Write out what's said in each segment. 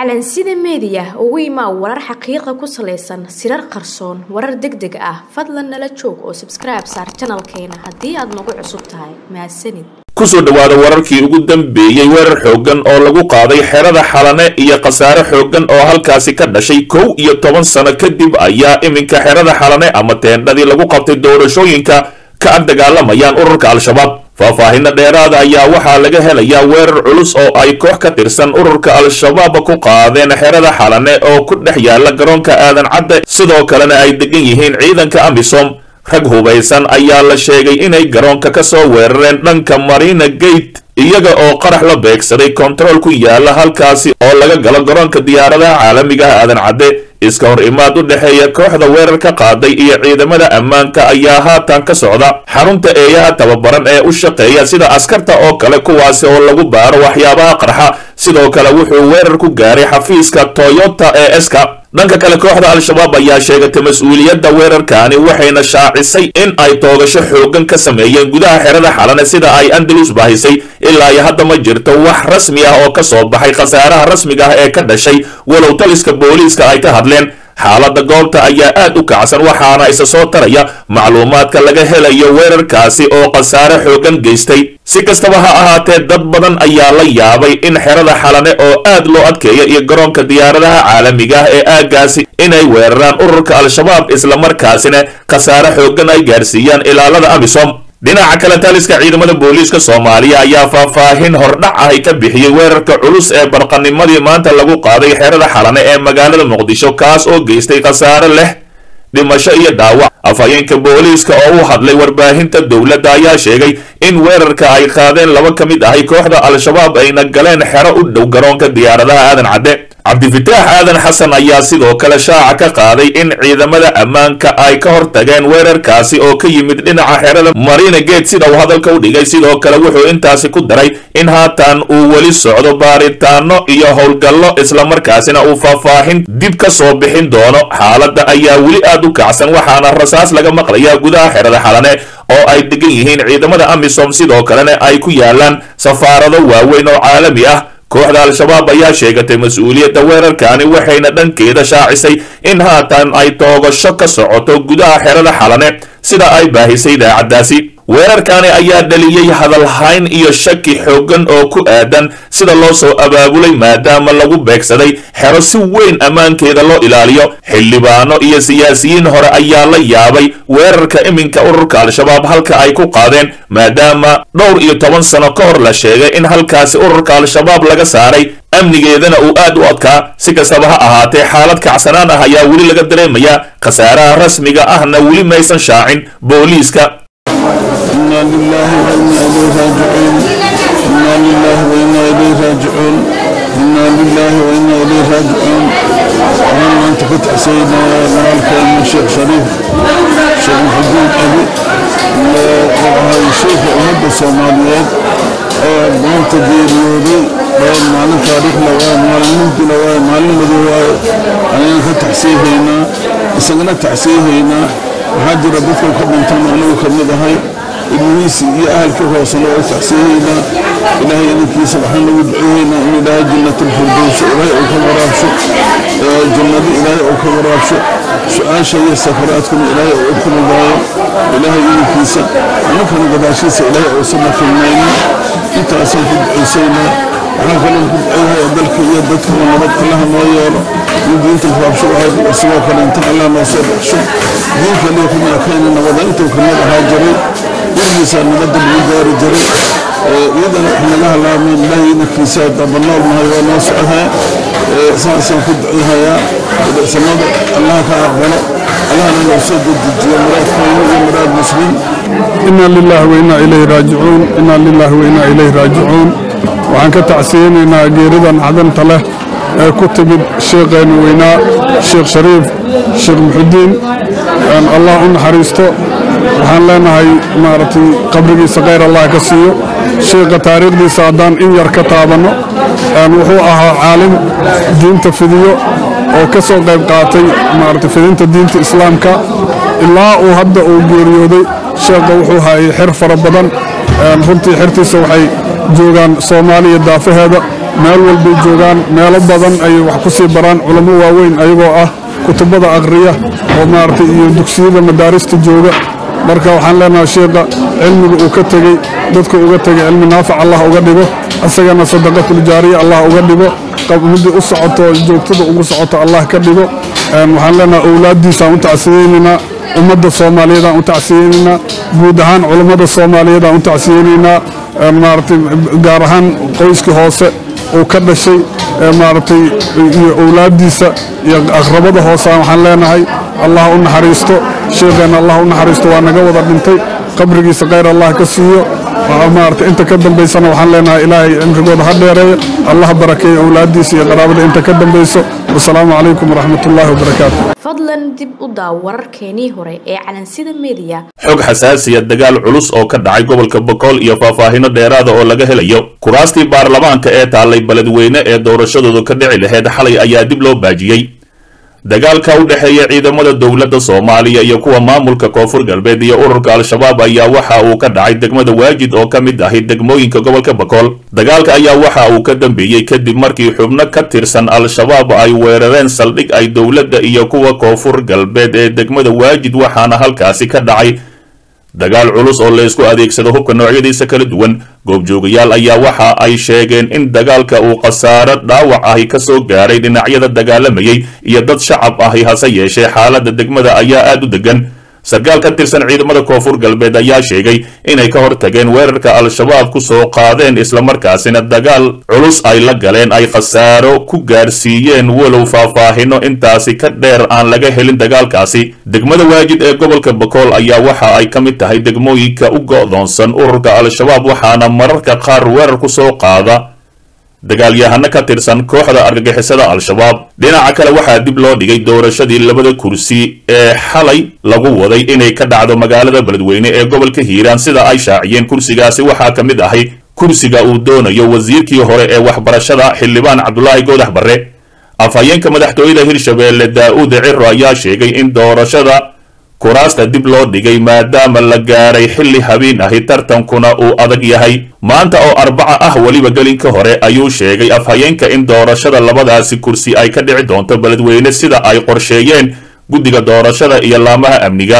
calansida meediya ugu imaa warar xaqiiqa ku salaysan sirar qarsoon warar deg deg ah fadlan nala joog oo sabskribe saar janalkeena haddii aad nagu cusub tahay mahadsanid kusoo dhowaada wararkii ugu dambeeyey weerar xooggan oo lagu qaaday xerada xalane iyo khasaare xooggan oo halkaasi ka dhashay kow iyo toban sano kadib ayaa iminka xerada xalane ama teendhadii lagu qabtay doorashooyinka ka ag dagaalamayaan ururka al-shabaab faahfaahinna dheeraada ayaa waxaa laga helayaa weerar culus oo ay koox ka tirsan ururka al-shabaab ku qaadeen xerada xalane oo ku dhex yaala garoonka aadan cadde sidoo kalena ay degan yihiin ciidanka amisom rag hubaysan ayaa la sheegay inay garoonka ka soo weerareen dhanka marina gate iyaga oo qarax la beegsaday kontarool ku yaala halkaasi oo laga galo garoonka diyaaradaha caalamiga ah aadan cadde iska hor imaad u dhexeeya kooxda weerar ka qaaday iyo ciidamada ammaanka ayaa haatan ka socda xarunta eeyaha tababaran ee u shaqeeya sida askarta oo kale kuwaasi oo lagu baaro waxyaabaha qarxa sidoo kale wuxuu weerar ku gaaray xafiiska toyota ee eska dhanka kale kooxda al-shabaab ayaa sheegatay mas-uuliyadda weerarkaani waxayna shaacisay in ay toogasho xooggan ka sameeyeen gudaha xerada xalane sida ay andalus bahisay ilaa iyo hadda ma jirto wax rasmi ah oo ka soo baxay khasaaraha rasmiga ah ee ka dhashay walow taliska booliiska ay ka hadleen xaaladda goobta ayaa aad u kacsan waxaana isa soo taraya macluumaadka laga helayo weerarkaasi oo khasaare xooggan geystay si kastaba ha ahaatee dad badan ayaa la yaabay in xerada xalane oo aad loo adkeeya iyo garoonka diyaaradaha caalamiga ah ee aaggaasi inay weeraraan ururka al-shabaab islamarkaasina khasaare xooggan ay gaarsiiyaan ilaalada amisom dhinaca kale taliska ciidamada booliiska soomaaliya ayaa faahfaahin hordhac ahy ka bixiyey weerarka culus ee barqanimadii maanta lagu qaaday xerada xalane ee magaalada muqdisho kaas oo geystay khasaare leh dhimasho iyo dhaawac afhayeenka booliiska oo u hadlay warbaahinta dowladda ayaa sheegay in weerarka ay qaadeen laba ka mid ahay kooxda al-shabaab ayna galeen xero u dhow garoonka diyaaradaha aadan cadde cabdifitaax aadan xasan ayaa sidoo kale shaaca ka qaaday in ciidamada ammaanka ay ka hortageen weerarkaasi oo ka yimid dhinaca xerada marina gate sida uu hadalka u dhigay sidoo kale wuxuu intaasi ku daray in haatan uu weli socdo baaritaano iyo howlgallo islamarkaasina uu faahfaahin dib ka soo bixin doono xaaladda ayaa weli aad u kacsan waxaana rasaas laga maqlayaa gudaha xerada xalane oo ay degan yihiin ciidamada amisom sidoo kalena ay ku yaalaan safaarado waaweyn oo caalami ah kooxda al-shabaab ayaa sheegatay mas-uuliyadda weerarkaani waxayna dhankeeda shaacisay in haatan ay toogasho ka socoto gudaha xerada xalane sida ay baahisay idaacaddaasi weerarkaani ayaa dhaliyey hadalhayn iyo shaki xooggan oo ku aadan sida loo soo abaabulay maadaama lagu beegsaday xero si weyn ammaankeeda loo ilaaliyo xildhibaano iyo siyaasiyiin hore ayaa la yaabay weerarka iminka ururka al-shabaab halka ay ku qaadeen maadaama dhowr iyo toban sano ka hor la sheegay in halkaasi ururka al-shabaab laga saaray amnigeedana uu aad u adkaa si kastaba ha ahaatee xaalad kacsanaan ah ayaa weli laga dareemayaa khasaaraha rasmiga ahna weli maysan shaacin booliiska إنا لله وإنا إليه راجعون إنا لله وإنا إليه راجعون إنا لله وإنا إليه راجعون اللهم أنت فتح سيدنا مالك من الشيخ شريف شيخ محمود أبي وهاي الشيخ أمد الصوماليات maanta geeriyooday maalin taariikh lawaa maalin mugdi lawaa maalin madow waaye ayaan ka taxsiihaynaa isagana taxsiihaynaa waxaa jira dadka ka dhintan anagu ka mid ahay ilmihiisi iyo ahalka hoosena waa taxsiihaynaa ilaahay inankiisa waxaan lagu duceeyaynaa in ilaahay jannatulfirdowso ilaahay uu ka waraabsho jannado ilaahay uu ka waraabsho su-aasha iyo safaraadkuna ilaahay uu u kulubaayo ilaahay inankiisa anankana gadaashiisa ilaahay uusana filmaynin intaasaan ku ducaysaynaa waxaan kaloo ku duceeyahay dalka iyo dadkaba nabad allaha noo yeelo in diinta faabsho ahayd isagoo kale inta allah noo soo baxsho diin kaliya kuma ekayna nabada intuu kamid ahaa jiray gurigiisaa nabadda lagu gaari jiray iyadana wax naga halaameen ilaahay inankiisa dabanool nahay waa noo socdaa saasaan ku duceeyahayaa samada allaha ka aqbalo allahna noo soo dedejiyo muraadkooda iyo muraad muslim إنا لله وإنا إليه راجعون إنا لله وإنا إليه راجعون waxaan ka tacsiyeynaynaa geeridan cadanta leh ee ku timid sheekheenu weynaa sheekh shariif sheekh muxudiin allah u naxariisto waxaan leenahay maaragtay qabrigiisa khayr allah ka siiyo sheekha taariikhdiisa haddaan in yar ka taabanno wuxuu ahaa caalim diinta fidiyo oo ka soo qayb qaatay maaragtay fidinta diinta islaamka ilaa uu hadda uu geeriyooday sheekha wuxuu hayay xer fara badan runtii xertiisa waxay joogaan soomaaliya daafaheeda meel walbay joogaan meelo badan ayay wax ku sii baraan culamo waaweyn ayagoo ah kutubada aqriya oo maaragtay iyo dugsiyada madaarista jooga marka waxaan leenahay sheekha cilmiga uu ka tegey dadka uga tegay cilmi naafic allah uga dhigo isagana sadaqatuljaariya allah uga dhigo midii u socoto joogtada ugu socoto allah ka dhigo waxaan leenahay owlaaddiisaan u tacsiyeynaynaa ummadda soomaaliyeedaan u tacsiyeynaynaa guud ahaan culammada soomaaliyeedaan u tacsiyeynaynaa maaragtay gaar ahaan qoyskii hoose uu ka dhashay maaragtay iyo owlaaddiisa iyo aqrabada hoosaan waxaan leenahay allah u naxariisto sheekheenna allah u naxariisto waa naga wada dhintay qabrigiisa khayr allah ka siiyo maaragtay inta ka dambaysana waxaan leenahay ilaahay cimrigooda ha dheereeyo allah barakeeyo owlaaddiisa iyo qaraabada inta ka dambayso wasalaamu calaykum waraxmatullaahi wabarakaatu fadlan dib u daaw wararkeenii hore ee calansida meediya xog xasaasiya dagaal culus oo ka dhacay gobolka bokool iyo faahfaahino dheeraada oo laga helayo kuraastii baarlamaanka ee taallay beledweyne ee doorashadoodu ka dhici laheyd xalay ayaa dib loo baajiyey dagaalka u dhexeeya ciidamada dowladda soomaaliya iyo kuwa maamulka koonfur galbeed iyo ururka al-shabaab ayaa waxa uu ka dhacay degmada waajid oo ka mid ahi degmooyinka gobolka bakool dagaalka ayaa waxa uu ka dambeeyey kadib markii xubno ka tirsan al-shabaab ay weerareen saldhig ay dowladda iyo kuwa koonfur galbeed ee degmada waajid waxaana halkaasi ka dhacay dagaal culus oo la isku adeegsado hubka noocyadiisa kala duwan goobjoogayaal ayaa waxa ay sheegeen in dagaalka uu khasaaro dhaawac ahi ka soo gaaray dhinacyada dagaalamayay iyo dad shacab ahi hase yeeshee xaaladda degmada ayaa aad u degan sarkaal ka tirsan ciidamada koonfur galbeed ayaa sheegay inay ka hortageen weerarka al-shabaab ku soo qaadeen islamarkaasina dagaal culus ay la galeen ay khasaaro ku gaarsiiyeen walow faahfaahino intaasi ka dheer aan laga helin dagaalkaasi degmada waajid ee gobolka bakool ayaa waxa ay ka mid tahay degmooyinka u go'doonsan ururka al-shabaab waxaana mararka qaar weerar ku soo qaada dagaalyahano ka tirsan kooxda argagixisada al-shabaab dhinaca kale waxaa dib loo dhigay doorashadii labada kursi ee xalay lagu waday inay ka dhacdo magaalada beledweyne ee gobolka hiiraan sida ay shaaciyeen kursigaasi waxaa ka mid ahay kursiga uu doonayo wasiirkii hore ee waxbarashada xildhibaan cabdulaahi goodax barre afhayeenka madaxtooyada hirshabeelle daa-uud ciro ayaa sheegay in doorashada kuraasta dib loo dhigay maadaama la gaaray xilli habeen ahi tartankuna uu adag yahay maanta oo arbaca ah weliba gelinka hore ayuu sheegay afhayeenka in doorashada labadaasi kursi ay ka dhici doonto beledweyne sida ay qorsheeyeen guddiga doorashada iyo laamaha amniga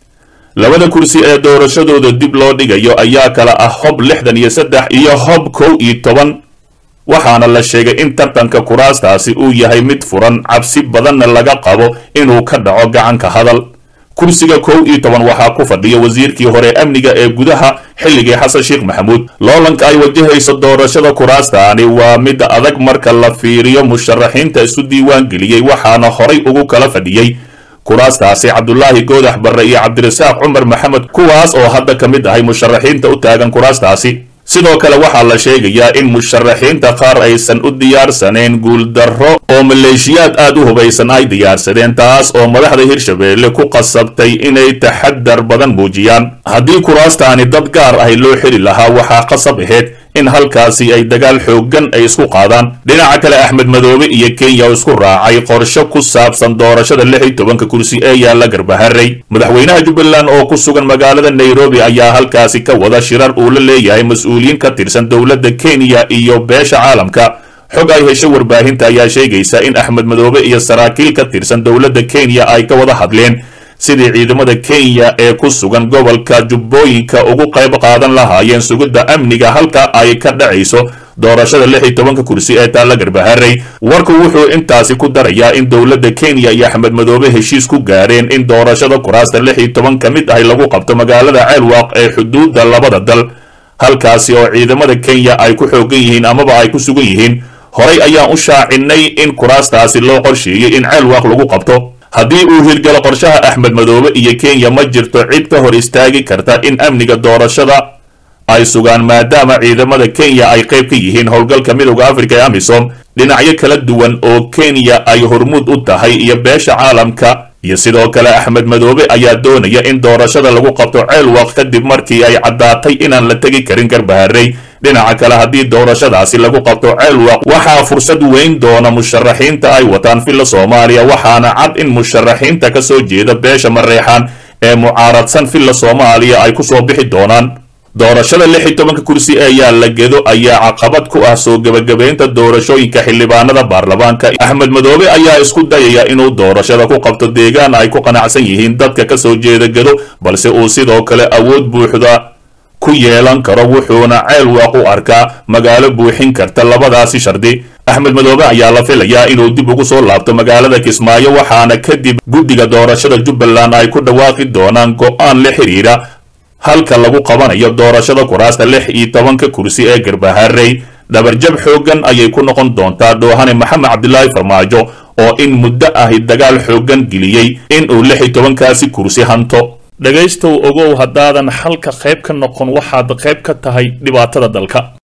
labada kursi ee doorashadooda dib loo dhigayo ayaa kala ah hob lixdan iyo saddex iyo hob kow iyo toban waxaana la sheegay in tartanka kuraastaasi uu yahay mid furan cabsi badanna laga qabo inuu ka dhaco gacanka hadal kursiga kow iyo toban waxaa ku fadhiya wasiirkii hore amniga ee gudaha xilligii xasan sheekh maxamuud loolanka ay wajahayso doorashada kuraastaani waa mid adag marka la fiiriyo musharaxiinta isu diiwaan geliyey waxaana horay ugu kala fadhiyey kuraastaasi cabdulaahi goodax barre iyo cabdirasaaq cumar maxamed kuwaas oo hadda ka mid ahay musharaxiinta u taagan kuraastaasi sidoo kale waxaa la sheegayaa in musharaxiinta qaar aysan u diyaarsaneen guuldarro oo maleeshiyaad aad u hubaysan ay diyaarsadeen taas oo madaxda hirshabeelle ku qasabtay inay taxadar badan muujiyaan haddii kuraastaani dad gaar ahi loo xiri lahaa waxaa qasab ahayd in halkaasi ay dagaal xooggan ay isku qaadaan dhinaca kale axmed madoobe iyo kenya oo isku raacay qorsho ku saabsan doorashada lix iyo tobanka kursi ee yaalla garbaharey madaxweynaha jubbaland oo ku sugan magaalada nairobi ayaa halkaasi ka wada shirar uu la leeyahay mas-uuliyiin ka tirsan dowladda kenya iyo beesha caalamka xog ay hesho warbaahinta ayaa sheegaysa in axmed madoobe iyo saraakiil ka tirsan dowladda kenya ay ka wada hadleen sidii ciidamada kenya ee ku sugan gobolka jubbooyinka ugu qayb qaadan lahaayeen sugidda amniga halka ay ka dhacayso doorashada lix iyo tobanka kursi ee taalla garbaharey warku wuxuu intaasi ku darayaa in dowladda kenya iyo axmed madoobe heshiis ku gaareen in doorashada kuraasta lix iyo toban ka mid ahi lagu qabto magaalada ceelwaaq ee xuduudda labada dal halkaasi oo ciidamada kenya ay ku xoogan yihiin amaba ay ku sugan yihiin horay ayaan u shaacinay in kuraastaasi loo qorsheeyey in ceelwaaq lagu qabto haddii uu hirgalo qorshaha axmed madoobe iyo kenya ma jirto cid ka hor istaagi karta in amniga doorashada ay sugaan maadaama ciidamada kenya ay qayb ka yihiin howlgalka midowda afrika ee amisom dhinacyo kala duwan oo kenya ay hormuud u tahay iyo beesha caalamka iyo sidoo kale axmed madoobe ayaa doonaya in doorashada lagu qabto ceelwaq kadib markii ay caddaatay inaan la tegi karin garbaharey dhinaca kale haddii doorashadaasi lagu qabto ceelwaq waxaa fursad weyn doona musharaxiinta ay wataan filla soomaaliya waxaana cad in musharaxiinta ka soo jeeda beesha mareexaan ee mucaaradsan filla soomaaliya ay ku soo bixi doonaan doorashada lix iyo tobanka kursi ee yaalla gedo ayaa caqabad ku ah soo gebagabaynta doorashooyinka xildhibaanada baarlamaanka axmed madoobe ayaa isku dayaya inuu doorashada ku qabto deegaan ay ku qanacsan yihiin dadka ka soo jeeda gedo balse uu sidoo kale awood buuxda ku yeelan karo wuxuuna ceel waaq u arkaa magaalo buuxin karta labadaasi shardi axmed madoobe ayaa la filayaa inuu dib ugu soo laabto magaalada kismaayo waxaana kadib guddiga doorashada jubbaland ay ku dhawaaqi doonaan go'aan la xidhiidha halka lagu qabanayo doorashada kuraasta lix iyo tobanka kursi ee garbaharey dhabarjab xooggan ayay ku noqon doontaa dhoohane maxamed cabdilaahi farmaajo oo in muddo ahi dagaal xooggan geliyey in uu lix iyo tobankaasi kursi hanto dhegaystow ogow haddaadan xalka qayb ka noqon waxaad qayb ka tahay dhibaatada dalka